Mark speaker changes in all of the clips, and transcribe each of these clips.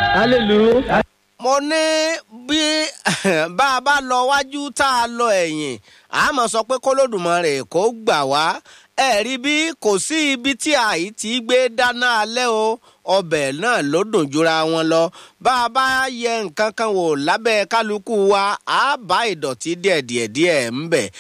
Speaker 1: hallelujah.
Speaker 2: mo ní bí bá a bá lọ wájú tá a lọ ẹ̀yìn àmọ́ sọ pé kólódùmarè kó gbà wá ẹ rí bí kò sí ibi tí àì ti gbé dáná alẹ́ o ọbẹ̀ náà ló dùn jura wọn lọ bá a bá yẹ nǹkan kan wò lábẹ́ kálukú wa á bá ìdọ̀tí díẹ̀díẹ̀ díẹ̀ ń bẹ̀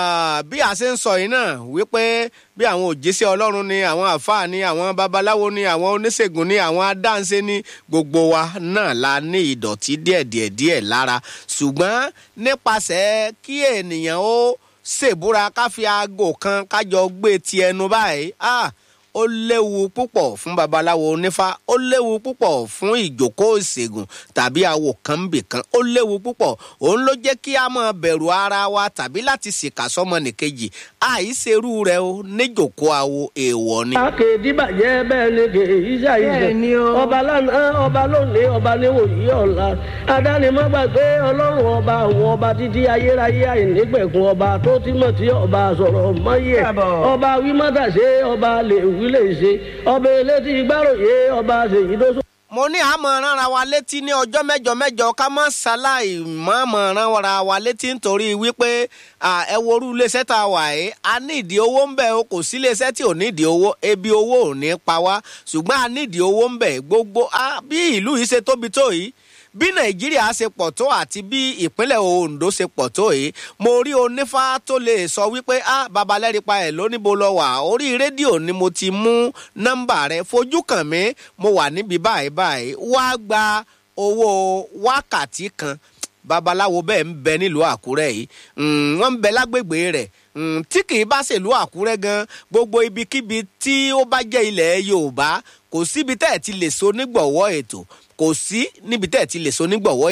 Speaker 2: bí a ṣe ń sọ yìí náà wípé bí àwọn òjíṣẹ́ ọlọ́run ni àwọn àfáà ni àwọn babaláwo ni àwọn oníṣègùn ni àwọn adáǹṣe ni gbogbo wa náà la ní ìdọ̀tí díẹ̀díẹ̀ díẹ̀ lára ṣùgbọ́n nípasẹ̀ kí ènìyàn ó ṣèbúra ká fi aago kan kájọ gbé ti ẹnu báyìí ah ó léwu púpọ̀ fún babaláwo onífá ó léwu púpọ̀ fún ìjókòó ìṣègùn tàbí awo kan bì kan ó léwu púpọ̀ òun ló jẹ́ kí a máa bẹ̀rù ara wa tàbí láti ṣìkà sọ́mọ nìkejì àìṣerú rẹ o níjókòó awo èèwọ̀ ni.
Speaker 1: akéèdì bàjẹ́ bẹ́ẹ̀ ni kì í ṣàìṣe ọba lánàá ọba lónìí ọba níwòyí ọ̀la adánimọ̀gbàgbé ọlọ́run ọba àwọn ọba títí ayérayé àìnígbẹ̀kun ọba tó tímọ̀ tí ọba sọ̀rọ̀ mọ́yẹ̀ ọba wímọ́tàṣe ọba lè wí lè ṣe ọba elétí gbàròyé ọba ṣèyí tó sọ
Speaker 2: mo ní àmọ́ ránra wa létí ní ọjọ́ mẹ́jọ mẹ́jọ ká má ṣaláì mọ́mọ́ ránra wa létí nítorí wípé ẹ worú iléeṣẹ́ tá a wà yìí a ní ìdí owó ń bẹ̀ o kò sí iléeṣẹ́ tí ò ní ìdí owó ebi owó ò ní pa wá ṣùgbọ́n a ní ìdí owó ń bẹ̀ gbogbo bí ìlú yìí ṣe tóbi tó yìí bí nàìjíríà ṣe pọ̀ tó àti bí ìpínlẹ̀ ondo ṣe pọ̀ tó yìí mo rí onífá tó lè sọ wípé ah babalẹ́rìpa ẹ̀ lóníbo lọ wà orí rédíò ni mo ti mú nọ́mbà rẹ fojú kàn mí mo wà níbi báyìí báyìí wá gba owó wákàtí kan babaláwo bẹ́ẹ̀ ń bẹ nílùú àkúrẹ́ yìí wọ́n ń bẹ lágbègbè rẹ̀ tí kì í bá ṣèlú àkúrẹ́ gan gbogbo ibikíbi tí ó bá jẹ́ ilẹ̀ yorùbá kò síbi tẹ́ ẹ̀ ti lè so nígbọ̀wọ́ ètò kò sí níbi tẹ́ ẹ̀ ti lè so nígbọ̀wọ́